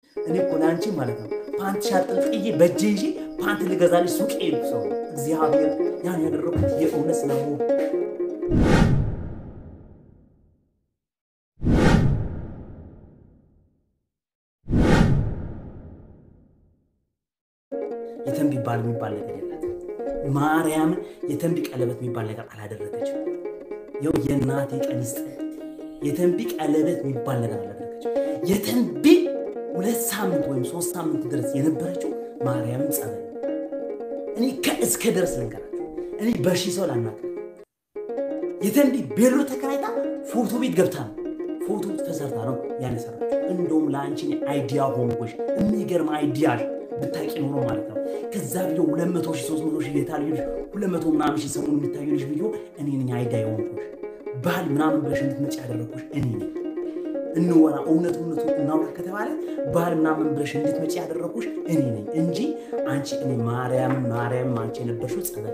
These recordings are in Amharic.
እኔ እኮ ለአንቺ ማለት ነው ፓንት ሻጥልጥዬ በእጄ ይዤ ፓንት ልገዛልሽ ሱቅ ሄድኩ ሰው እግዚአብሔር ያን ያደረኩት የእውነት ስለመሆኑ የተንቢ ባል የሚባል ነገር የላት። ማርያምን የተንቢ ቀለበት የሚባል ነገር አላደረገችም። ይኸው የእናቴ ቀን ይስጥ። የተንቢ ቀለበት የሚባል ነገር አላደረገችም። የተንቢ ሁለት ሳምንት ወይም ሶስት ሳምንት ድረስ የነበረችው ማርያምን ጸበል። እኔ ከእስከ ድረስ ልንገራቸው፣ እኔ በሺ ሰው ላናገር። የተንቢ ቤሎ ተከራይታ ፎቶ ቤት ገብታ ነው ፎቶ ተሰርታ ነው ያነሰራችው። እንደውም ለአንቺ አይዲያ ሆንጎሽ የሚገርም አይዲያ ብታቂ ኖሮ ማለት ነው። ከዛ ቪዲዮ 200 ሺህ 300 ሺህ የታዩ ልጅ 200 ምናምን ሺህ ሰሞኑን የሚታዩ ልጅ ቪዲዮ እኔ ነኝ አይዲያ የሆንኩሽ ባህል ምናምን ብለሽ እንድትመጪ ያደረግኩሽ እኔ ነኝ። እንወራ እውነት እውነቱ እናውራ ከተባለ ባህል ምናምን ብለሽ እንድትመጪ ያደረግኩሽ እኔ ነኝ እንጂ አንቺ እኔ ማርያምን ማርያምን አንቺ የነበርሽው ጸበል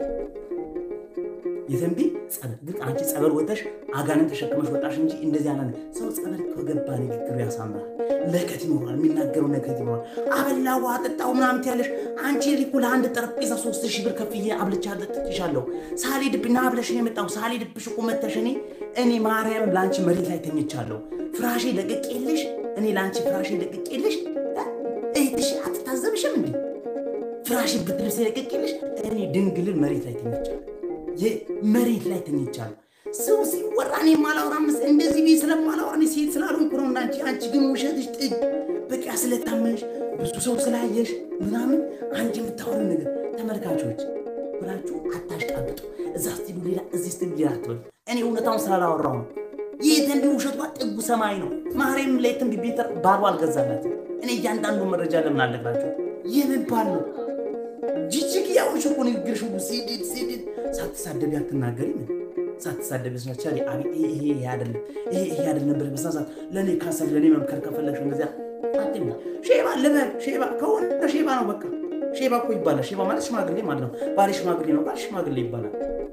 የተንቢ ጸበል ግን አንቺ ጸበል ወጥተሽ አጋንን ተሸክመሽ ወጣሽ እንጂ እንደዚህ ያለ ሰው ጸበል ከገባ ንግግሩ ያሳምራል። ለከት ይኖራል፣ የሚናገረው ለከት ይኖራል። አበላው አጠጣው ምናምን ያለሽ አንቺ ሊኩ ለአንድ ጠረጴዛ ሶስት ሺህ ብር ከፍዬ አብልቻ ጠጥቼሻለሁ። ሳልሄድብና ብለሽ ነው የመጣው። ሳልሄድብሽ እኮ መተሽ እኔ እኔ ማርያም ለአንቺ መሬት ላይ ተኝቻለሁ። ፍራሼ ለቅቄልሽ እኔ ለአንቺ ፍራሼ ለቅቄልሽ እህትሽ አትታዘብሽም እንዴ? ፍራሼ ብትልብስ ለቅቄልሽ እኔ ድንግልን መሬት ላይ ተኝቻለሁ። መሬት ላይ ተኝቻለሁ። ሰው ሲወራ እኔ ማላወራ መስ እንደዚህ ቤት ስለማላወራ እኔ ሴት ስላልሆንኩ ነው። እና አንቺ አንቺ ግን ውሸትሽ ጥግ በቃ ስለታመንሽ ብዙ ሰው ስላየሽ ምናምን አንቺ የምታወሪ ነገር ተመልካቾች ብላችሁ አታሽቃብጡ። እዛ ስቲሉ ሌላ እዚህ ስቲሉ ሌላ አትበሉ። እኔ እውነታውን ስላላወራሁ ነው። ይህ ተንቢ ውሸቷ ጥጉ ሰማይ ነው። ማርያም ላይ ተንቢ ቤት ባሉ አልገዛላት። እኔ እያንዳንዱ መረጃ ለምን አለግራቸው የምባል ነው ጅጅግ ያውሽ እኮ ንግግርሽ ሁሉ ሲድድ ሲድድ ሳትሳደቢ አትናገሪ ምን ሳትሳደቢ ስናቻ አቤት ይሄ ይሄ አይደለም ይሄ ይሄ አይደለም ብለሽ በስነ ስርዓት ለእኔ ካሰብ ለእኔ መምከር ከፈለግሽ እንደዚያ አትይም። ሼባ ልበል ሼባ ከሆነ ሼባ ነው በቃ ሼባ እኮ ይባላል። ሼባ ማለት ሽማግሌ ማለት ነው። ባሌ ሽማግሌ ነው፣ ባል ሽማግሌ ይባላል።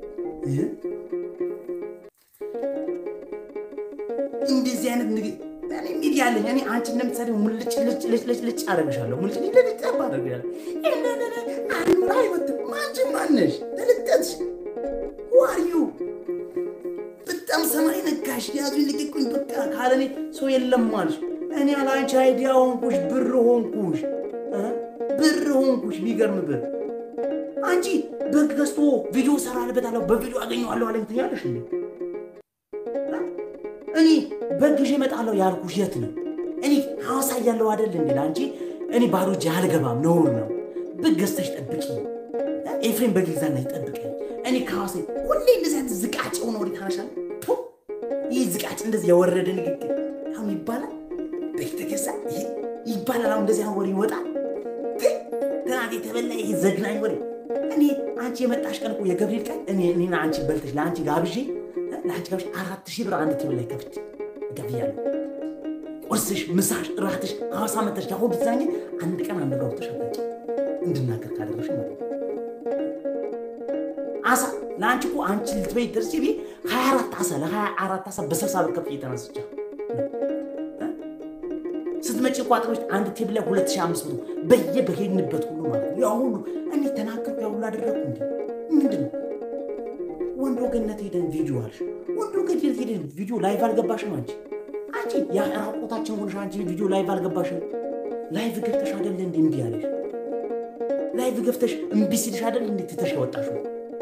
እንደዚህ አይነት ንግግር እኔ ሚዲያ አለኝ። እኔ አንቺ እንደምትሰሪው ሙልጭ ልጭ ልጭ ልጭ ልጭ አደርግሻለሁ። ሙልጭ ልጭ ልጭ ጠባ አደርግሻለሁ። አንዱ አይወጥም። አንቺ ማነሽ? ተልጠትሽ ዋርዩ በጣም ሰማይ ነካሽ። ያዙ ልቅቁኝ በቃ ካለኔ ሰው የለም አልሽ። እኔ አላንቺ አይዲያ ሆንኩሽ፣ ብር ሆንኩሽ፣ ብር ሆንኩሽ። ቢገርም ብር አንቺ በግ ገዝቶ ቪዲዮ ሰራልበታለሁ በቪዲዮ አገኘዋለሁ አለኝ ትያለሽ እንዴ? እኔ በግዤ እመጣለሁ ያልኩሽ የት ነው? እኔ ሐዋሳ እያለሁ አይደል እንዴ? አንቺ እኔ ባዶ እጄ አልገባም፣ ነውር ነው። በግ ገዝተሽ ጠብቂ። ኤፍሬም በግ ይግዛና ይጠብቀኝ። እኔ ከሐዋሳ ሁሌ እንደዚህ አይነት ዝቃጭ ሆነ ወደ ታናሻል ይህ ዝቃጭ እንደዚህ የወረደ ንግግር አሁን ይባላል። በግ ተገዛ ይባላል። አሁን እንደዚህ አሁን ወሬ ይወጣል። ትናንት የተበላ ይሄ ዘግናኝ ወሬ። እኔ አንቺ የመጣሽ ቀን እኮ የገብርኤል ቀን እኔ እኔና አንቺ በልተሽ ለአንቺ ጋብዤ ለአንቺ ጋብዤ አራት ሺህ ብር አንድ ቴብል ላይ ከፍቼ ገብያለሁ። ቁርስሽ፣ ምሳሽ፣ እራትሽ ሐዋሳ መተሽ ያሁን ብትዛኝ አንድ ቀን አንድ ጋር ወጥተሽ አታውቂ እንድናገር ካደረሽ ማለት ነው። አሳ ለአንቺ እኮ አንቺ ልትበይ ደርስ ቤ ሀያ አራት አሳ ለሀያ አራት አሳ በስልሳ ብር ከፍዬ ተነስቻ ስትመጪ ቋጥሮች አንድ ቴብል ላይ ሁለት ሺህ አምስት መቶ በየ በሄድንበት ሁሉ ማለት ነው። ያ ሁሉ እኔ ተናገርኩ ያ ሁሉ አደረግኩ እንዲ ምንድን ነው? ወንዶ ገነት ሄደን ቪዲዮ አልሽ። ወንዶ ገነት ሄደን ቪዲዮ ላይቭ አልገባሽም አንቺ አንቺ የራቆታችን ሆነሽ አንቺ ቪዲዮ ላይቭ አልገባሽም። ላይቭ ገብተሽ አደለ እንዲ እምቢ አለሽ። ላይቭ ገብተሽ እምቢ ሲልሽ አደለ እንዲ ትተሽ ያወጣሽው።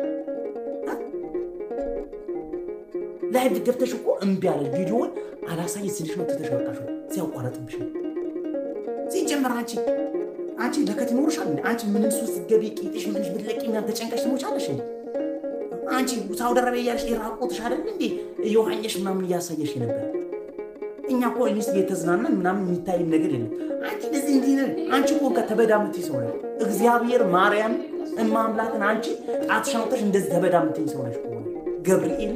ላይቭ ገብተሽ እኮ እምቢ አለሽ። ቪዲዮውን አላሳይ ሲልሽ ነው ትተሽ ያወጣሽው። ሲያቋረጥብሽ ነው ሲጀመር አንቺ አንቺ ለከት ይኖርሻል እንዴ? አንቺ ምንም ሱስ ስትገቢ ቂጥሽ ምንሽ ብትለቂ ምናምን ተጨንቀሽ ትሞቻለሽ እንዴ? አንቺ ሳውዲ አረቢያ እያለሽ የራቆትሽ አይደል እንዴ የውሃኘሽ ምናምን እያሳየሽ ነበር። እኛ እኮ ኢንስ እየተዝናናን ምናምን የሚታይ ነገር የለም። አንቺ እንደዚህ እንዲህ ነን። አንቺ እኮ ከተበዳምት ሰው ነሽ። እግዚአብሔር ማርያም እማምላክን አንቺ ጣትሽን አውጥተሽ እንደዚህ ተበዳምት ሰው ነሽ። ከሆነ ገብርኤል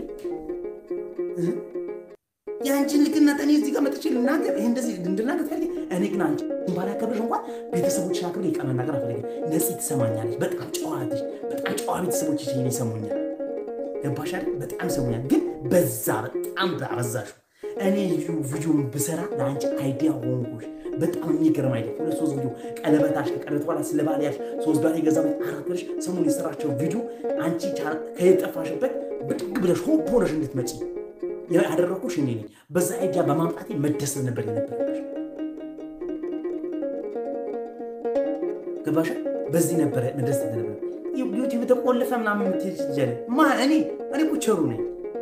የአንቺን ልክነት እኔ እዚህ ጋር መጥቼ ልናገር ይሄ እንደዚህ እንድናገር ፈልጌ እኔ ግን አንቺ ባላከብርሽ እንኳን ቤተሰቦችሽን አክብሬ የቀመ ነገር አልፈልግም። ነፂ ትሰማኛለች። በጣም ጨዋ ልጅ፣ በጣም ጨዋ ቤተሰቦች ይሄን ይሰሙኛል። ገባሽ አይደል? በጣም ይሰሙኛል። ግን በዛ በጣም አበዛሹ። እኔ ቪዲዮን ብሰራ ለአንቺ አይዲያ ሆንኩሽ። በጣም የሚገርም አይደል? ሁለት ሶስት ቪዲዮ ቀለበታሽ ከቀለበት በኋላ ስለ ባልያሽ ሶስት ባል የገዛ አራት ብለሽ ሰሞኑን የሰራቸው ቪዲዮ አንቺ ከየጠፋሽበት ብድግ ብለሽ ሆን ሆነሽ እንድትመጪ ያደረኩሽ እኔ ነኝ። በዛ አይዲያ በማምጣቴ መደሰት ነበር የነበረብሽ። ገባሽ? በዚህ ነበረ መደሰት ነበር። ዩቲዩብ ተቆልፈ ምናምን የምትሄድ ጀለ ማ እኔ እኔ እኮ ቸሩ ነኝ።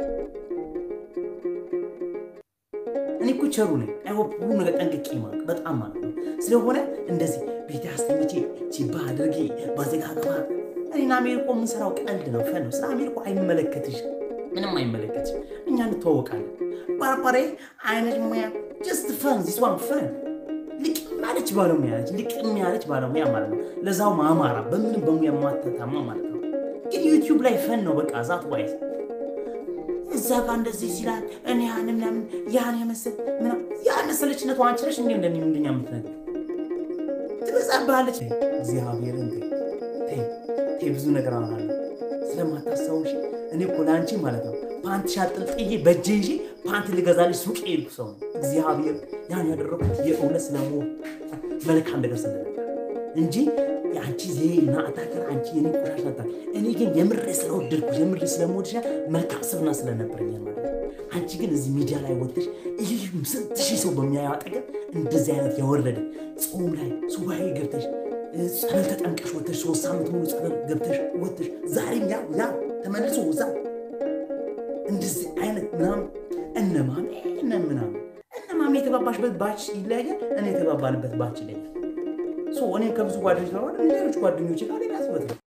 እኔ እኮ ቸሩ ነኝ። አይሆን ሁሉ ነገር ጠንቅቄ ማለት በጣም ማለት ነው። ስለሆነ እንደዚህ ቤት አስተኝቼ ቺባ አድርጌ ባዘጋግባ እኔና አሜሪኮ የምንሰራው ቀልድ ነው፣ ፈን ነው። ስለ አሜሪኮ አይመለከትሽ፣ ምንም አይመለከትሽ። እኛ እንተዋወቃለን። ባርባሬ አይነት ሙያ ጀስት ፈን ዚስ ዋን ፈን ልቅም ያለች ባለሙያ ነች። ልቅም ያለች ባለሙያ ማለት ነው። ለዛው ማማራ በምንም በሙያ ማተታማ ማለት ነው። ግን ዩቲዩብ ላይ ፈን ነው በቃ ዛት ዋይዝ እዛ ጋር እንደዚህ ሲላል እኔ ያን ምናምን ያን የመሰል ያን መሰለችነቱ አንቺ ነሽ እንዲ እንደ ምንድኛ የምትነግር ትበዛብሃለች። እግዚአብሔርን ብዙ ነገር አወራለሁ ስለማታስታውሽ። እኔ እኮ ለአንቺ ማለት ነው ፓንት ሻጥልጥዬ በእጄ ይዤ ፓንት ልገዛልሽ ሱቅ የሄድኩ ሰው ነው። እግዚአብሔር ያን ያደረኩት የእውነት ስለሞ መልካም ነገር ስለነበር እንጂ የአንቺ ዜና አታከር አንቺ የኔ ቆሻሻ ታ እኔ ግን የምሬ ስለወደድኩሽ የምሬ ስለምወድሽ መልካም ስብና ስለነበረኝ ማለት ነው። አንቺ ግን እዚህ ሚዲያ ላይ ወጥተሽ ይህ ስንት ሺህ ሰው በሚያየው አጠገብ እንደዚህ አይነት የወረደ ጾም ላይ ሱባኤ ገብተሽ ጸበል ተጠምቀሽ ወጥተሽ ሶስት ሳምንት ሙሉ ጸበል ገብተሽ ወጥተሽ ዛሬም ያ ያ ተመልሶ ዛ እንደዚህ አይነት ምናምን እነማሜ እነ ምናምን እነማሜ የተባባሽበት ባች ይለያያል። እኔ የተባባልበት ባች ይለያል። እኔ ከብዙ ጓደኞች ጋር ሌሎች ጓደኞች ጋር ሌላ ስበት ነው